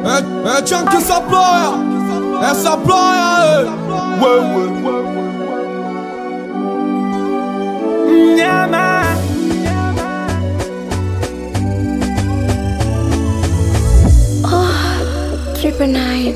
É, é Tchan que saploia, essa ploia, wewe Mnyama Triple nine.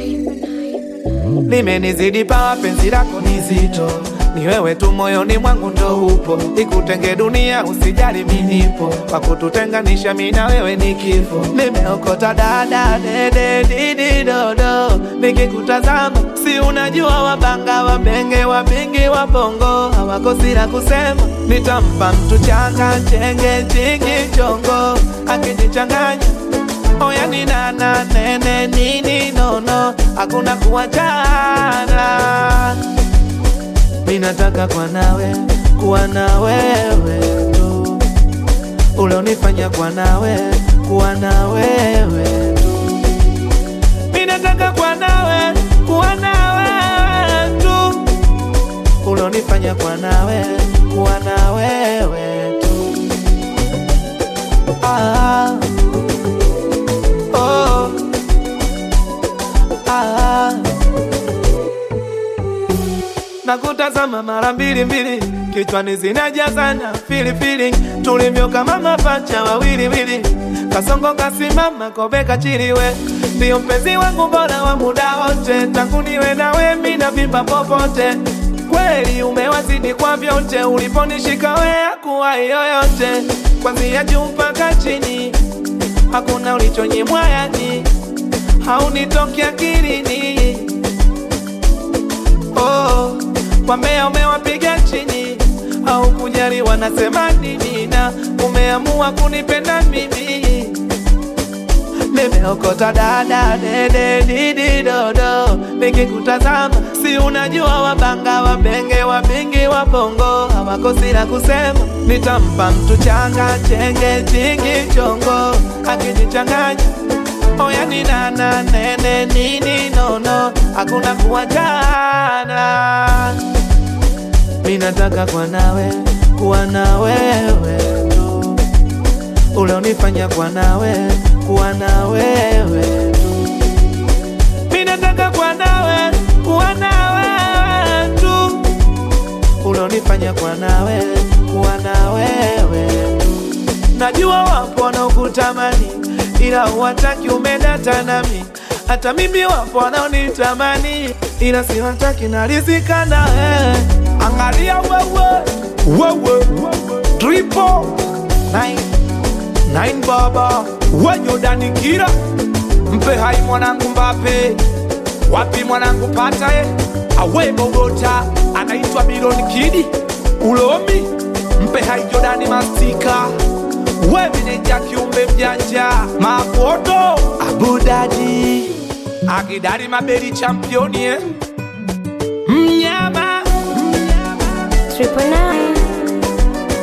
limenizidi pawa, penzi lako ni zito, ni wewe tu moyoni mwangu ndo upo, ikutenge dunia usijali, minipo kwa kututenganisha mi na wewe ni kifo. Nimeokota dada dede didi dodo, nikikutazama si unajua wabanga wabenge wabingi wabongo hawakosi la kusema, nitampa mtu changa chenge chingi chongo akijichanganya Oya ni nana nene nini nono, hakuna kuachana. Mi nataka kwa nawe kuwa na wewe tu, ulionifanya kwa nawe kuwa na wewe tu. Mi nataka kwa nawe kuwa na wewe tu, ulionifanya kwa nawe kuwa na wewe tu. Ah. Oh. Ah. Nakutazama mara mbili mbili, kichwani zinajazana filifili, tulivyo kama mapacha wawili wili, kasongo kasimama kobe kachiliwe, ndio mpenzi wangu bora wa muda wote, tangu niwe nawe mimi navimba popote kweli umewazidi kwa vyote, uliponishika wewe kuwa yoyote, kwanzia juu mpaka chini hakuna ulichonyimwa yani, haunitoki akilini. Oh, wambea umewapiga chini, au kujali wanasema nini, na umeamua kunipenda mimi. Nimeokota dada dede didi dodo, nikikutazama si unajua wabanga wabenge wabingi wabongo hawakosi la kusema, nitampa mtu changa chenge chingi chongo akijichanganya Oya ni nana nene nini nono, hakuna kuachana. Mi nataka kwa nawe kuwa na wewe tu, ulionifanya kwa nawe kuwa na wewe tu. Mi nataka kwa nawe kuwa na wewe tu, ulionifanya kwa nawe kuwa na wewe tu. Najua wapo wanaokutamani ila huwataki umedata nami, hata mimi wapo wanaonitamani ila siwataki narizika na wewe. Angalia wewe wewe triple nine nine baba wenyodani kira mpe hai mwanangu Mbape wapi mwanangu patae awe Bogota anaitwa Biloni Kidi ulomi mpe hai Jordani Mastika we meneja kiumbe mjanja mafoto abudadi akidari mabeli championi eh? mnyama Triple nine.